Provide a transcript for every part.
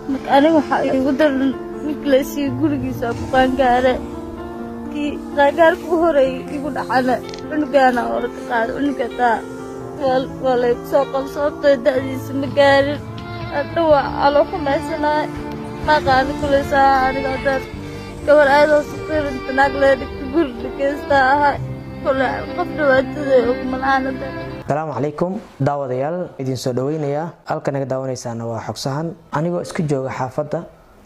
marka aniga waxaa igu daran ninka la siiye gurigiisa ku qaangaare kii qaangaarka u horeeyay igu dhacana cunugaana hore ka qaada cunuga taa waa laygu soo qabsoobtay da'diisa ma gaarin hadha waa aloo xumaysanaay maqaani kulaysaa aniga haddaan gabar aadoo saqiirinta naag lee dhigta guri dhageysta ahay kole qof dhawaatada ogmalaanada asalaamu calaykum daawadayaal idin soo dhaweynayaa halka naga daawanaysaana waa xogsahan anigoo iska jooga xaafadda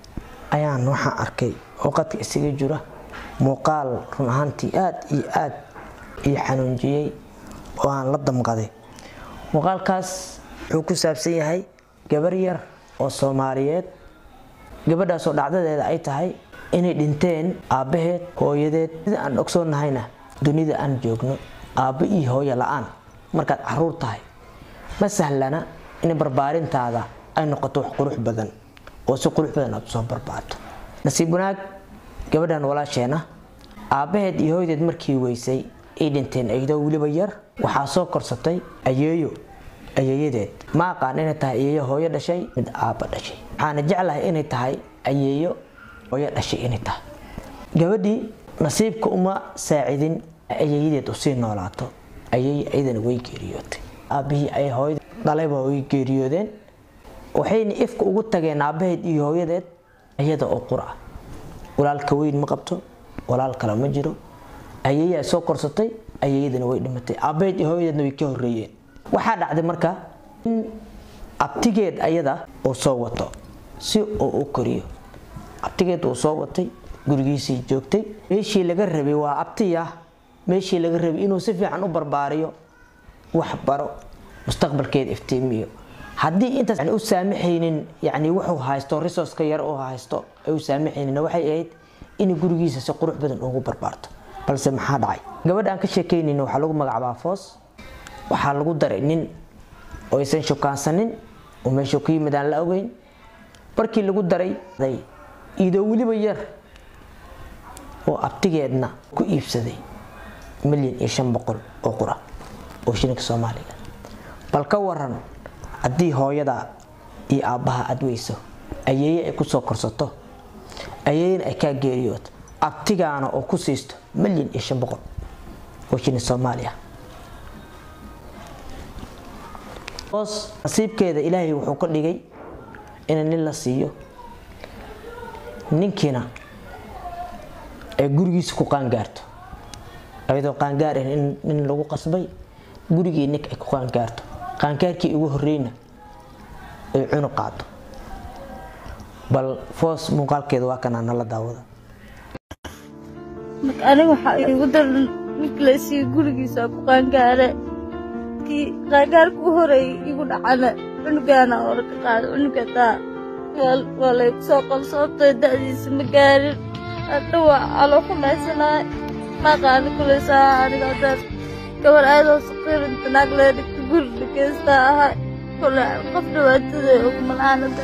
ayaan waxaan arkay oo qadka isaga jira muuqaal run ahaantii aad iyo aad ii xanuunjiyey oo aan la damqaday muuqaalkaas wuxuu ku saabsan yahay gabar yar oo soomaaliyeed gabadhaasoo dhacdadeeda ay tahay inay dhinteen aabbaheed hooyadeed sida aan ogsoonnahayna dunida aan joogno aabbo iyo hooyo la-aan markaad caruur tahay ma sahlana in barbaarintaada ay noqoto wax qurux badan oo si qurux badan aad usoo barbaarto nasiib wanaag gabadhan walaasheena aabbaheed iyo hooyadeed markii weysay ay dhinteen iyadoo weliba yar waxaa soo korsatay ayeeyo ayeeyadeed ma aqaan inay tahay ayeeyo hooyo dhashay mid aabba dhashay waxaana jeclahay inay tahay ayeeyo hooyo dhashay inay tahay gabadhii nasiibka uma saacidin ayeeyadeed usii noolaato ayay iyadana way geeriyootay aabbihii ay hooyada dhalayba way geeriyoodeen waxayna ifka ugu tageen aabbaheed iyo hooyadeed iyada oo qura walaalka weyn ma qabto walaal kale ma jiro ayeeyaa soo korsatay ayeeyadana way dhimatay aabbaheed iyo hooyadeedna way ka horeeyeen waxaa dhacday marka in abtigeed ayada uu soo wato si uu u koriyo abtigeed uu soo watay gurigiisii joogtay meeshii laga rabay waa abtiya meeshii laga rabay inuu si fiican u barbaariyo wax baro mustaqbalkeeda iftiimiyo haddii intaas u saamaxaynin yani wuxuu haysto resourceka yar uu haysto ay u saamaxaynin waxay ahayd in gurigiisa si qurux badan ugu barbaarto balse maxaa dhacay gabadha aan ka sheekaynin waxaa lagu magacaabaa foos waxaa lagu daray nin oo aysan shukaansanin oo meeshuu ka yimid aan la ogeyn markii lagu daray idoo weliba yar oo abtigeedna ku iibsaday milyan iyo shan boqol oo qura oo shilinka soomaaliga bal ka waran haddii hooyada iyo aabbaha aad weyso ayeeye ay kusoo korsato ayeeyena ay kaa geeriyooto abtigaana oo ku siisto milyan iyo shan boqol oo shilin soomaaliya hoos nasiibkeeda ilaahay wuxuu ka dhigay in nin la siiyo ninkiina ay gurigiisa ku qaangaarto ayadoo qaangaar ah nin lagu qasbay gurigii nink ay ku qaangaarto qaangaarkii ugu horeyna ay cunu qaado bal foos muuqaalkeeda waa kanaa nala daawada marka aniga waxaa igu daran ninka la siiye gurigiisa ku qaangaare kii qaangaarka u horeeyay igu dhacana cunugaana hore ka qaada cunuga taa waa laygu soo qabsoobtay da'diisa ma gaarin hadha waa aloo xumaysanaay maqaani kulaysaa aniga haddaan gabar aadoo saqiirinta naag lee dhigta guri dhageysta ahay kole qof dhawaatada ogmalaanada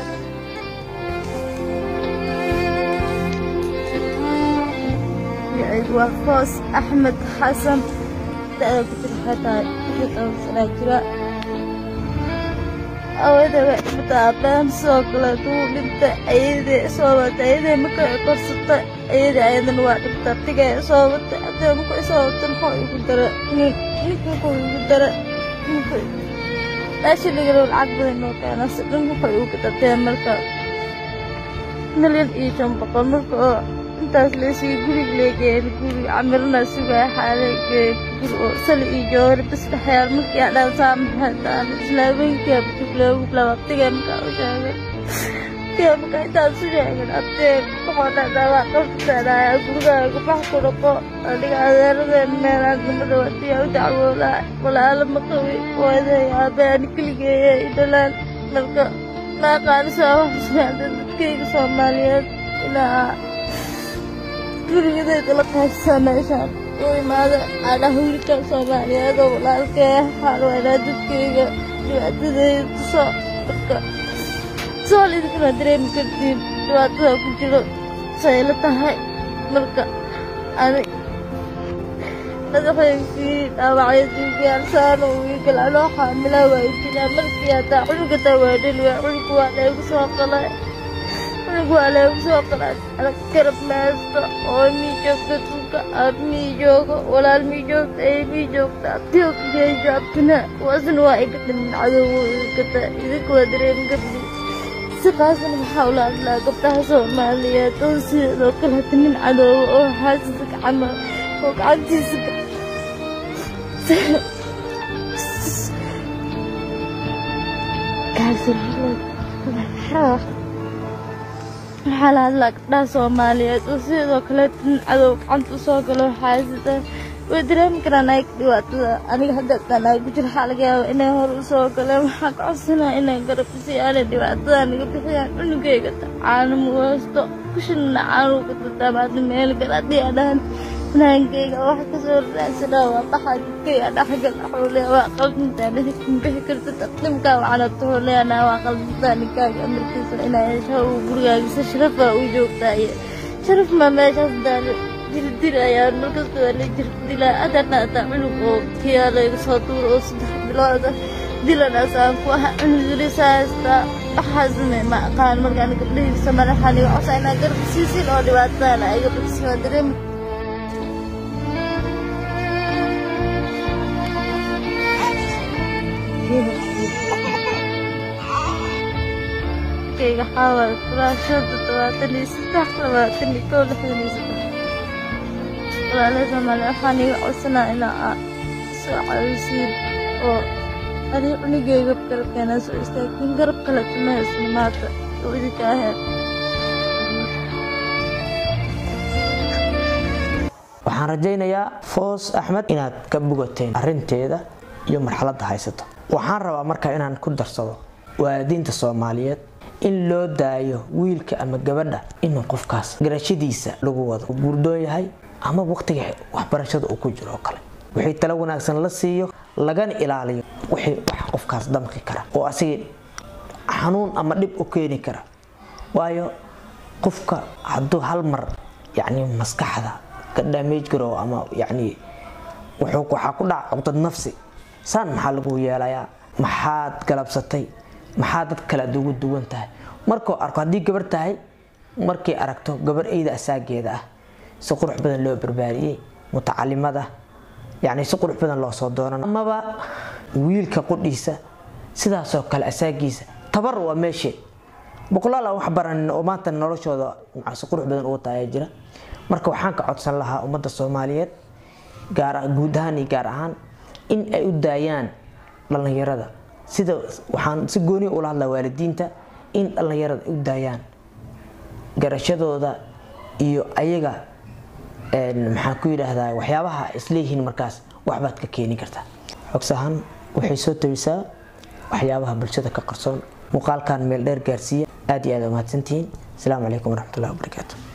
waa foos axmed xasan da'da ku jira waxay tahay lixdan sanaa jira awada way dhimata aabbahan sidoo kaleetu wuu dhintay ayadee soo watay ayadee marka ay korsatay ayadee ayadana waa dhintay abtiga ay soo watay abtiga marka ay soo watay muxuu igu dara nin ninka muxuu igu dara ninka meesha lagalo lacag badan noo keena si dhan muxuu igu datee marka milyan iyo shan boqol marka oo intaas leesiga guriga leegeen guri camirna sugaya xaaleegeen guri oo sali iyo joori bis dhexyaal markii aan dhaan saamaxataan islaameenkii abtugleegu laba abtiga markaa u sheegay abtiga markaa intaas u sheegin abtee waxoo dhacdaa waa qabtaanaya gurigaaga bax ku dhaqo aniga adeeradeen meelaan nimada wadiya u dacwoolaa walaala ma qabi waaday aabbe ani keligeeya idhalaan marka maaqaanisaa waxasmaada dadkayga soomaaliyeed ilaa gurigadeeda la qaybsaa meeshaan u imaada aadhaha wiilka soomaaliyeed oo walaalkee xaalweynaa dadkayga dhibaatadeeda tuso marka sool idinkuna dareemi kartiin dhibaatada ku jiro sayla tahay marka ani madaxaygii dhaawacyadii gaarsaano wiigal anoo xaamilaa waa jiraan markii haddaa cunuga taa waa dheli waa cunuga waa laygu soo qalay cunug waa leegu soo qalaas adag garab maasto oo mii joogta tulka aab mii joogo walaal mii joogta ee mii joogta abtiyo kageejo abtina kuwaasna waa iga dhimin cadowgo igata idinka waa dareemi gabdhi si qaasan waxaa ula hadlaa gabdhaha soomaaliyeed oo sidoo kale hata nin cadowga oo xaasisa gacama oo gacantiisa waxaa la hadlaa gabdhaha soomaaliyeed oo sidoo kale nin cadow gacanta usoo galo xaasida way dareemi karaan ayaga dhibaatada aniga hadda tanaa ku jira waxaa laga yaaba inay hor usoo galeen waxaa ka codsanaa inay garab isiyaanay dhibaatada niga bixiyaan cunugayga caano muwaasto kushina caanuu ka tatamaada meel gal haddii adhaan fanaankayga wax kasoo raadsanaa waa baxaa jidkayga dhexgal axuuleya waa qaldintaa nahidkan bixi karta taqdimkaa waxaana tuhuleyanaa waa qaldintaa ninkaaga amarkiisa inaa hesha uu gurigaagisa sharafaa u joogtaaye sharaf ma meeshaas daale jirdil ayaan markasta waa la jirdilaa adana ataa cunug oo kiyaa layga soo tuuro oo saddex bilooda dilanaasaan ku aha cunugilisa haystaa waxaasme ma aqaan markaan gabdhahiisa madaxaan iga cosa inaa garab siisin oo dhibaatadana iga bixisi waa dareemi kayga xaawal kuraasho toddobaatan iyo saddex labaatan iyo kow lixdan iyo saddex walaalay soomaaliya waxaan iga codsanaa inaa aa soo caawisiin oo adiga cunugayga garabkeenaa soo istaagtiin garab kale tuma haysno maanta oo idinka ahayd waxaan rajaynayaa foos axmed inaad ka bogateen arinteeda iyo marxaladda haysato waxaan rabaa markaa inaan ku darsado waalidiinta soomaaliyeed in loo daayo wiilka ama gabadha inuu qofkaas garashadiisa lagu wado uu guurdoon yahay ama waqtiga waxbarashada uu ku jiro oo kale wixii talo wanaagsan la siiyo lagana ilaaliyo wixii wax qofkaas damqi kara oo asiga xanuun ama dhib u keeni kara waayo qofka hadduu hal mar yacni maskaxda ka damage garo ama yacni wuxuu waxaa ku dhaca cuqdad nafsi saan maxaa lagu yeelayaa maxaad galabsatay maxaa dad kale aad ugu duwan tahay markuu arko haddii gabar tahay markay aragto gabar eyda asaageeda ah si qurux badan loo barbaariyey mutacalimada yacni si qurux badan loo soo doonan amaba wiilka qudhiisa sidaasoo kale asaagiisa tabar waa meesheed boqolaal aan wax baranin oo maanta noloshooda si qurux badan ugu taaya jira marka waxaan ka codsan lahaa ummadda soomaaliyeed gaar guud ahaan iyo gaar ahaan in ay u daayaan dhallinyarada sida waxaan si gooni ula hadlaa waalidiinta in dhallinyarada ay u daayaan garashadooda iyo ayaga maxaan ku yidhaahdaa waxyaabaha isleeyihiin markaas waxbaad ka keeni kartaa xogsahan waxay soo tabisaa waxyaabaha bulshada ka qarsoon muuqaalkan meel dheer gaarsiiya aad iyo aad umahadsantihiin asalaamu calaykum waraxmatullahi wabarakaatu